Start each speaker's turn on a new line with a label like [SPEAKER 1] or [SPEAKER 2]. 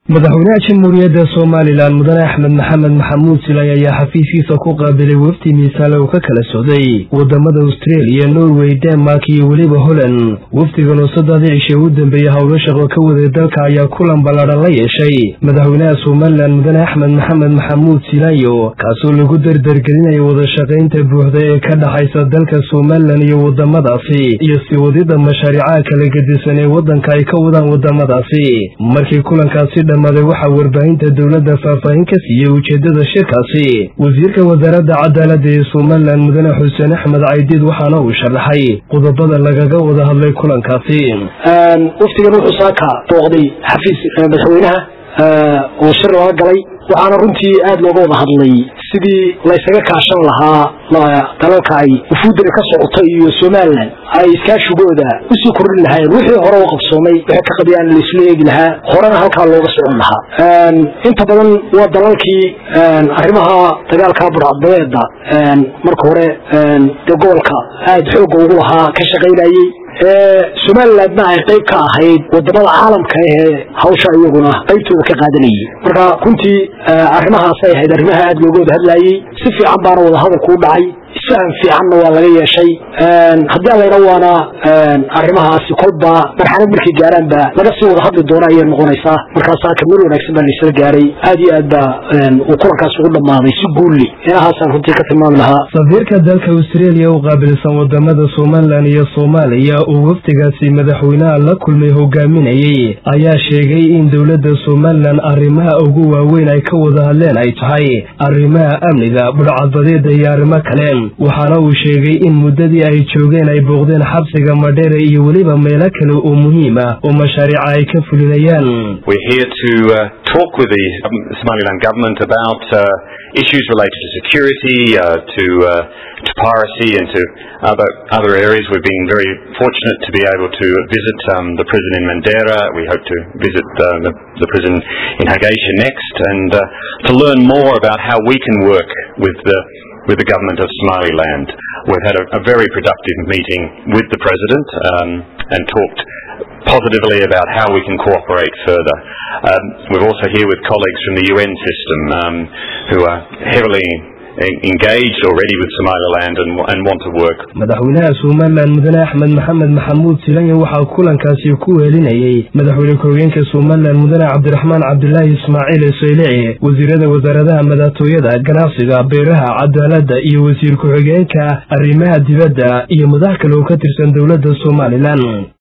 [SPEAKER 1] madaxweynaha jamhuuriyadda somalilan mudane axmed maxamed maxamuud silay ayaa xafiiskiisa ku qaabilay wafdi miisaale uu ka kala socday wadamada australia norway denmark iyo weliba holland wafdigan oo saddexdii cishe u dambeeyey howlo shaqo ka waday dalka ayaa kulan ballaadhan la yeeshay madaxweynaha somalilan mudane axmed maxamed maxamuud silayo kaasoo lagu dardargelinaya wadashaqaynta buuxda ee ka dhaxaysa dalka somalilan iyo wadamadaasi iyo sii wadida mashaariicaha kala gedisan ee waddanka ay ka wadaan wadamadaasi markii kulankaasi dhamaaday waxaa warbaahinta dowladda faahfaahin ka siiyey ujeedada shirkaasi wasiirka wasaaradda cadaaladda ee somalilan mudane xuseen axmed caydiid waxaana uu sharaxay qodobada lagaga wada hadlay kulankaasi
[SPEAKER 2] waftigan wuxuu saaka booqday xafiis madaxweynaha oo shir looga galay waxaana runtii aada looga wada hadlay sidii laysaga kaashan lahaa dalalka ay wufuuddani ka socoto iyo somalilan ay iskaashigooda usii kordhin lahaayeen wixii hore u qabsoomay wixii ka qabiyaan laisla eegi lahaa horena halkaa looga socon lahaa inta badan waa dalalkii arrimaha dagaalka burcadbadeeda marka hore dee gobolka aada xoogga ugu lahaa ka shaqaynayey somalilandna ay qayb ka ahayd wadamada caalamka ee hawsha iyaguna qaybtooda ka qaadanayay marka runtii arrimahaasay ahayd arrimaha aada looga wada hadlayey si fiican baana wada hadalku u dhacay isfahan fiicanna waa laga yeeshay haddii allayna waana arrimahaasi kolba marxalad markay gaaraanba laga sii wada hadli doono ayay noqonaysaa markaasaa kamil wanaagsan baa laisla gaaray aad iyo aad baa uu kulankaas ugu dhammaaday si guulli inahaasaan runtii ka tilmaami lahaa
[SPEAKER 1] safiirka dalka australia u qaabilsan wadamada somalilan iyo soomaaliya uu wafdigaasi madaxweynaha la kulmay hogaaminayey ayaa sheegay in dowladda somalilan arrimaha ugu waaweyn ay ka wada hadleen ay tahay arrimaha amniga budhcadbadeeda iyo arrimo kale waxaana uu sheegay in muddadii ay joogeen ay booqdeen xabsiga madheere iyo weliba meelo kale oo muhiim ah oo mashaariica ay ka fulinayaan
[SPEAKER 3] issues related to security, uh, to, uh, to piracy and to other, other areas. We've been very fortunate to be able to visit um, the prison in Mandera. We hope to visit uh, the, the prison in Hargeisa next and to learn more about how we can work with the with the government of Somaliland. We've had a, a very productive meeting with the President um, and talked positively about how we can cooperate further. Um, we're also here with colleagues from the UN system um, who are heavily engaged already with Somaliland and, and want to work.
[SPEAKER 1] madaxweynaha somalilan mudane axmed maxamed maxamuud silanya waxaa kulankaasi ku weelinayey madaxweyne ku-xigeenka somalilan mudane cabdiraxmaan cabdilaahi ismaaciil saylici wasiirada wasaaradaha madaxtooyada ganacsiga beeraha cadaaladda iyo wasiir ku-xigeenka arrimaha dibadda iyo madax kale oo ka tirsan dowladda somalilan